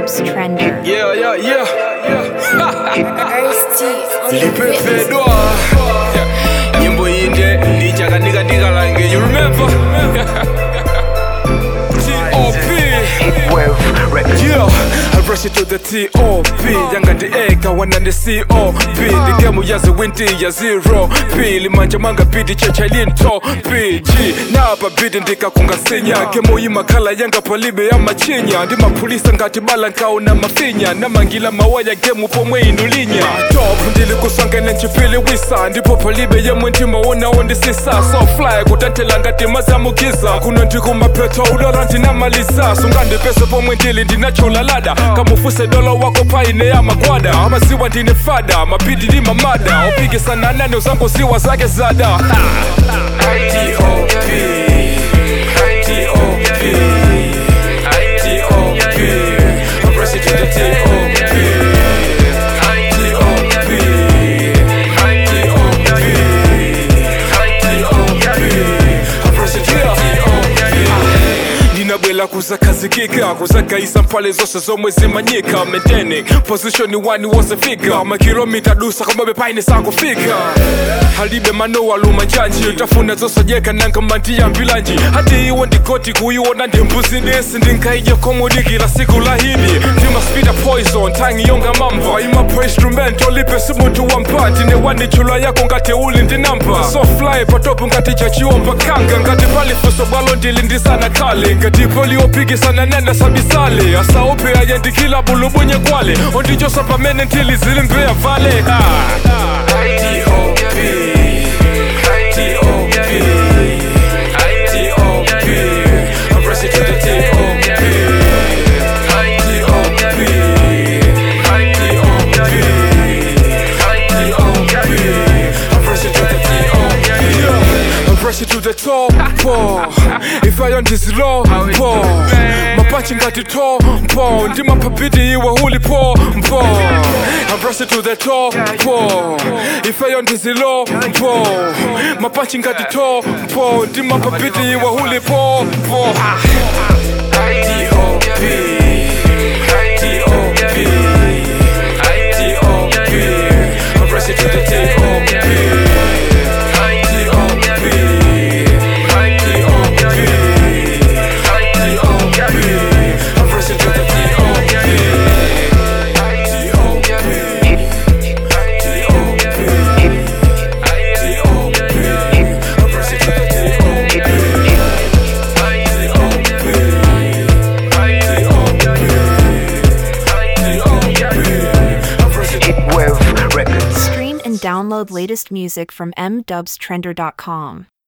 Dubs Trender. Yeah, yeah, yeah, yeah. Lipepedwa Nyimbo inde ndichakanika ndikalange you remember? T.O.P. Yeah, I rush it to the T.O.P. Yanga ndi eka wana ndi C.O.P. Ndi gemu ya ziwinti ya zero P. Limanja manga bidi checha linto P. G. Napa bidi ndikakunga sinya Gemu imakhala yanga palibe ya machinya Ndi mapulisa ngati bala nkauna mafinya Namangila mawaya gemu pomwe inulinya Top ndili kusangene nchipili wisa Ndipo palibe yemwe ndimaonawo ndisisa So fly kutantela ngati mazamukiza Kuno ndikumapeto udora ndinamaliza sungandipese pomwe ndili ndinacholalada kamufuse dolo wako paine ya magwada amaziwa ndine fada mapidi ndi mamada opikisana nane uzangoziwa zake zada ha. T.O.P. T.O.P. T.O.P. I'm rushing to the T.O.P. T.O.P. I'm rushing to the T.O.P. ndinabwela kuzakazikika kuzagaisa mpale zose zomwe zimanyika maintaining position wani wosefika makilomita dusa komabe paine sakufika halibe manowa luma njanji utafuna zosajeka nanga mandiyambilanji hati iwo ndigoti kuiwona ndimbuzi desi ndinkaija komudikila siku lahidi ndimaspida poison tangi yonga mamba imapo instrument olipe simuntu wampati newanichula yako ngati uli ndinamba so fly patopu ngati chachiomba kanga ngati palifuso bwalo ndili ndisana kale ngati poliopikisana nenda sabisale asaope ayandikila bulubunye kwale ondichosa pamene ntili zili mbeya vale ha. T.O.P. T.O.P. T.O.P. I'm rushing to the T.O.P. T.O.P. I'm rushing to the T.O.P. I'm rushing to the top, po. If I on this low, po. Mapachi ngati to, po. Ndi mapapiti iwe huli po, po. I'm rushing to the top, po. If I on this low, po. Mapachi ngati to, po. Ndi mapapiti iwe huli po, po. T.O.P. T.O.P. T.O.P. I'm rushing to the T.O.P. I'm rushing to the Stream and download latest music from mdubstrender.com.